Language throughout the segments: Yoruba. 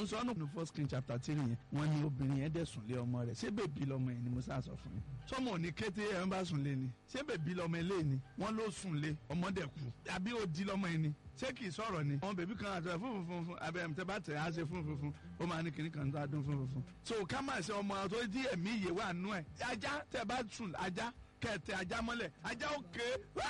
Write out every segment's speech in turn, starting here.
ń sọ ọ́nà ní first king chapter three yẹn wọ́n ní obìnrin yẹn dẹ̀ sùn lé ọmọ rẹ̀ ṣé bèbí lọmọ yẹn ni mo sá sọ fún yín sọmọ ò ní kété ẹ̀ ń bá sùn lé ni ṣé bèbí lọmọ ilé ni wọ́n ló sùn lé ọmọ dẹ̀ kú àbí ó di lọmọ yẹn ni ṣé kì í sọ̀rọ̀ ni àwọn bèbí kan àti ẹ̀ fún fún fún abẹ́ ẹ̀ tẹ́ bá tẹ̀ á ṣe fún fún fún ó máa ní kinní kan tó a dún fún fún fún so ká máa ṣe ọmọ tó di ẹ̀mí ìyè wà nú ẹ̀ ajá tẹ́ bá sùn ajá kẹ̀tẹ̀ ajá mọ́lẹ̀ ajá òkè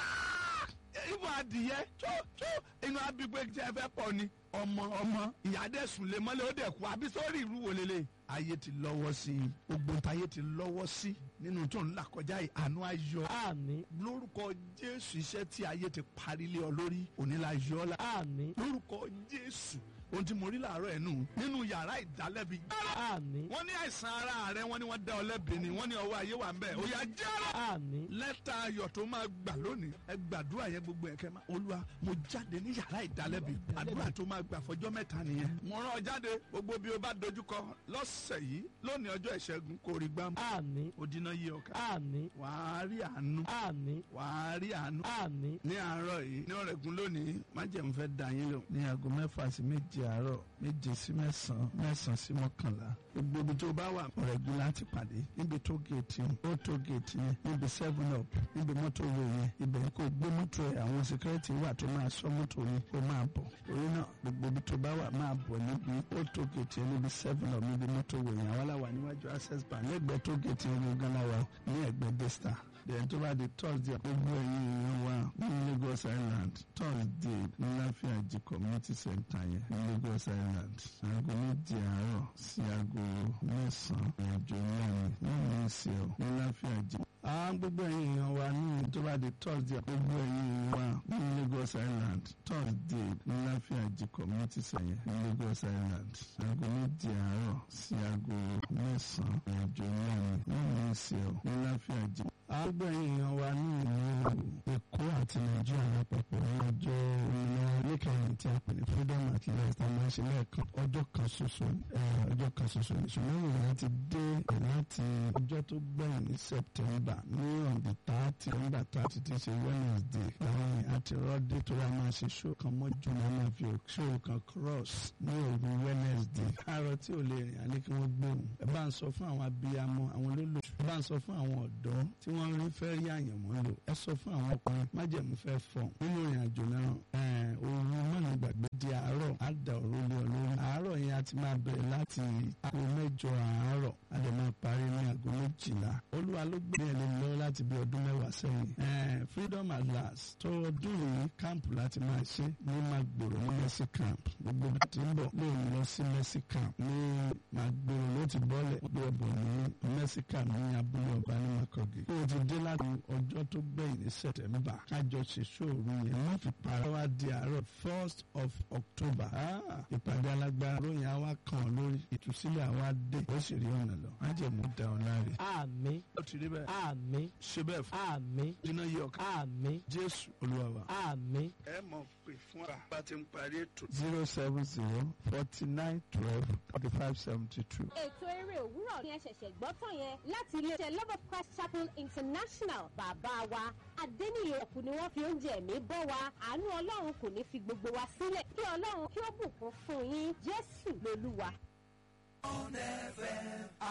ibò adìyẹ tó tó inú abigbe tí ẹ fẹ́ pọ̀ ni ọmọ ọmọ ìyá dẹ̀ sùn lé mọ́lẹ̀ ó dẹ̀ kú àbí sórí ìlú wo lélẹ̀ ayé ti lọ́wọ́ sí i gbogbo nta ayé ti lọ́wọ́ sí nínú tó ń là kọjá yìí àánú ayọ̀ àmín lórúkọ jésù iṣẹ́ tí ayé ti parí lé ọ lórí òní la yọ ọ́ la àmín lórúkọ jésù ohun tí mo rí làárọ̀ ẹ̀ nù nínú yàrá ìdálẹ́bi àmín wọ́n ní àìsàn ara rẹ wọ́n ní wọ́n dá ọ lẹ́bi ni wọ́n ní ọwọ́ ayé wà ń bẹ̀ ó yá jẹ́rọ àmín lẹ́tà ayọ̀ tó máa gbà lónìí ẹ gbàdúrà yẹn gbogbo ẹ̀kẹ́ máa olúwa mo jáde ní yàrá ìdálẹ́bi àdúrà tó máa gbà fọjọ́ mẹ́ta nìyẹn mo rán ọ jáde gbogbo bí o bá dojúkọ lọ́sẹ̀ yìí lónìí ọjọ́ ìṣẹ́gun kò rí gbámú àmín ó dínà yí ọkà àmín wàá rí àánú àmín wàá rí àánú àmín ní àárọ̀ yìí ní ọ̀rẹ́gun lónìí májẹ̀mú fẹ́ dà yín lò ní aago mẹ́fà sí méje àárọ̀ méje sí mẹ́sàn-án mẹ́sàn-án sí mọ́kànlá gbogbo ibi tó bá wà ọ̀rẹ́gun láti pàdé níbi tó géètì ó tó géètì yẹn níbi seven up níbi mọ́tò wo yẹn ibẹ̀ kò gbé mọ́tò ẹ̀ àwọn security wà tó máa sọ mọ́tò yẹn kó máa bọ̀ orí náà gbogbo ibi tó bá wà máa bọ̀ níbi ó tó géètì yẹn níbi seven up níbi mọ́tò wo yẹn àwọn aláwa níwájú access bank lẹ́gbẹ̀ẹ́ tó géètì yẹn ní gánà wa ní ẹ̀gbẹ́ desta then tó bá di thursday gbogbo ẹ̀yin èèyàn wa ní lagos island thursday ní láfíàjì community center yẹn ní lagos island aago méje àárọ̀ sí aago mẹ́sàn-án ìrìnàjò ńlá ni nínú ìṣe ọ ní láfíàjì. àwọn gbogbo ẹ̀yin èèyàn wa ní tó bá di thursday gbogbo ẹ̀yin èèyàn wa ní lagos island thursday ní láfíàjì community center yẹn ní lagos island aago méje àárọ̀ sí aago mẹ́sàn-án ìrìnàjò ńlá ni nínú ìṣe ọ ní láfíàjì àgbẹ̀ èèyàn wa ní ìlú èkó àti nàìjíríà lápapọ̀ ní ọjọ́ òmìnira lẹ́kẹ̀yìn tí a pè ní freedom at last a máa ń ṣe lẹ́ẹ̀kan ọjọ́ kan ṣoṣo ọjọ́ kan ṣoṣo ní ṣùgbọ́n ìròyìn ti dé láti ọjọ́ tó gbẹ̀yìn ní september ní ọ̀dì tààtì ọ̀dà tààtì ti ṣe wednesday láàrin àti rọ́dé tó wá máa ṣe ṣó kan mọ́jú náà máa fi ṣó kan cross ní òru wednesday àárọ̀ tí ò lè rìn àní kí wọ́n gbóhùn ẹ bá ń sọ fún àwọn abiyamọ àwọn olólùfẹ́ ẹ bá ń sọ fún àwọn ọ̀dọ́ tí wọ́n rí fẹ́ rí àyànmọ́ lò ẹ sọ fún àwọn ọkùnrin májẹ̀mú fẹ́ fọ̀ nínú ìrìn àjò náà òru mọ́nà gbàgbé di àárọ̀ á da òru lé ọ lórí àárọ̀ yẹn a ti máa bẹ̀rẹ̀ láti aago mẹ́jọ àárọ̀ a lè máa parí ní aago méjìlá olúwa ló gbé ẹ̀ lé lọ́wọ́ láti bí ọdún mẹ́wàá sẹ́yìn freedom at last tó ọdún yìí káàmpù láti máa ṣe ní magboro ní mercy camp gbogbo bí ti ń bọ̀ lóun lọ sí mercy camp ní magboro ló ti bọ́lẹ̀ gbé ọ̀bọ̀ ní mercy camp ní abúlé ọba ní makogi ó ti dé láti ọjọ́ tó gbẹ̀yìn ní sẹ̀tẹ̀mbà kájọ ṣe ṣòro yẹn má fi para wá di àárọ̀ first of october ìpàdé alágbára lóyìn àwa kan lórí ìtúsílẹ̀ àwa dé ó sì rí ọ̀nà lọ má jẹ́ mú da ọ̀la rẹ̀. àmín ó ti rí bẹ́ẹ̀ àmín ṣe bẹ́ẹ̀ fún àmín iná yí ọkàn àmín jésù olúwa wa. àmín. ẹ mọ̀ pé fún wa bá ti ń parí ètò. zero seven zero forty nine twelve forty five seventy two. ètò eré òwúrọ̀ ni ẹ ṣẹ̀ṣẹ̀ gbọ́ tán yẹn láti iléeṣẹ́ love of christ chapel international bàbá wa adẹ́niyè ọ̀kú ni wọ́n fi oúnjẹ ẹ̀mí bọ́ wa àánú ọlọ́run kò ní fi gbogbo wa sílẹ̀ kí ọlọ́run kí ó bùkún fún yín jésù lolúwa.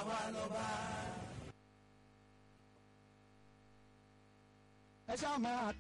ẹ ṣáà máa